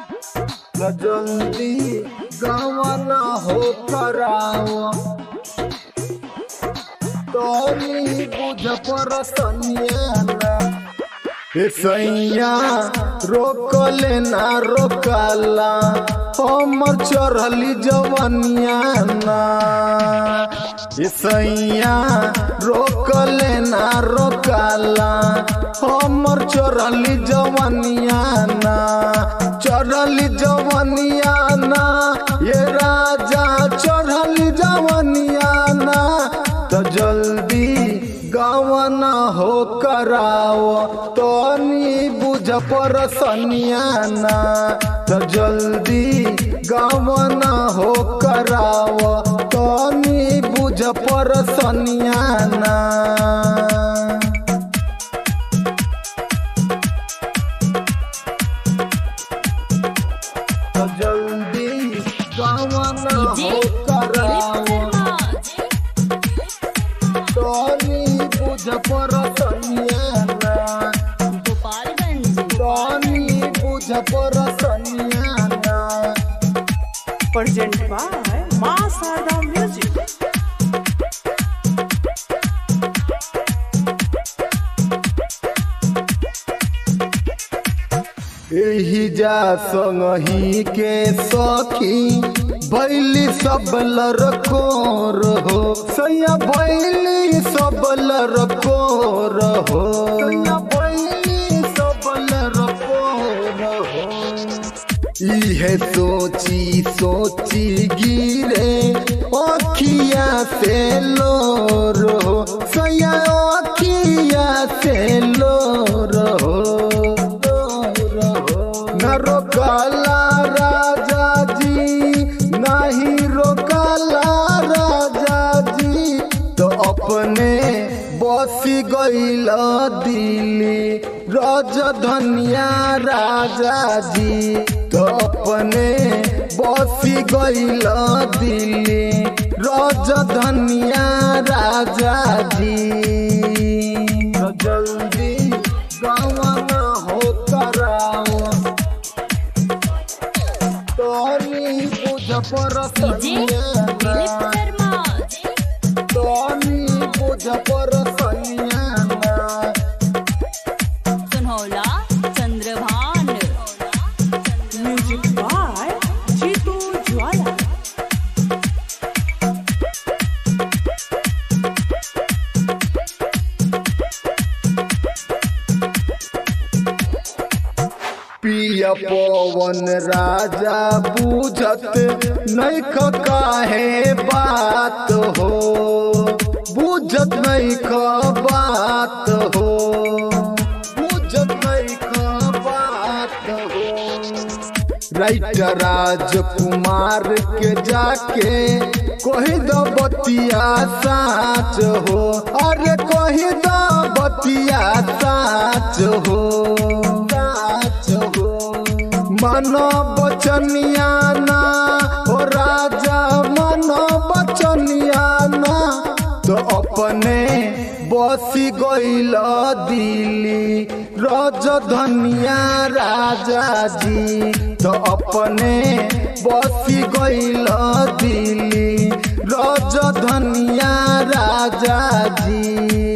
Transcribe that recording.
जल्दी गवन हो कराओ तोरी बुझ पर सनियाना ए सैया रोकले ना रोकाला हमर चढ़ली जवनिया ना ए सैया रोकले ना रोकाला हमर चढ़ली जवनिया ना चढ़ली जवनिया ना ये राजा चढ़ली जवनिया ना तो जल्दी गवन हो कराओ तनी बुझ पर सनियाना तो जल्दी गवन हो कराओ तनी बुझ पर सनियाना तो जल्दी गवन डीजे हो कराओ तनी बुझ पर सनियाना गोपालगंज तनी बुझ पर सनियाना Present by Ma Sarda Music. एही जा संगही के सखी बैली सब लड़को रहो सैया बैली सब लड़को रहो सैया बैली सब लड़को रहो इहे सोची सोची गिरे अखिया से लो रहो सैया अखिया से लो रहो न रोकाला राजा जी नहीं रोकाला राजा जी तो अपने बसी गईल दिल्ली राजधनिया राजा जी तो अपने बसी गईल दिल्ली राजधनिया राजा जी तो जल्दी गवन हो कराओ तोनी बुझ पर डीजे दिलीप सनियाना शर्मा तोनी बुझ पर सनियाना सुनहौला Chandrabhan Music by Jitu Jwala. पिया पवन राजा बुझत नहीं काहे बात हो बुझत नहीं बात हो बुझत नहीं बात हो राइटर राजकुमार के जाके कही दो बतिया साच हो अरे कही दो बतिया साच हो साच हो मनो बचनिया ना हो राजा मनो बचनिया ना तो अपने बसी गईल दिल्ली राजधनिया राजा जी तो अपने बसी गईल दिल्ली राजधनिया राजा जी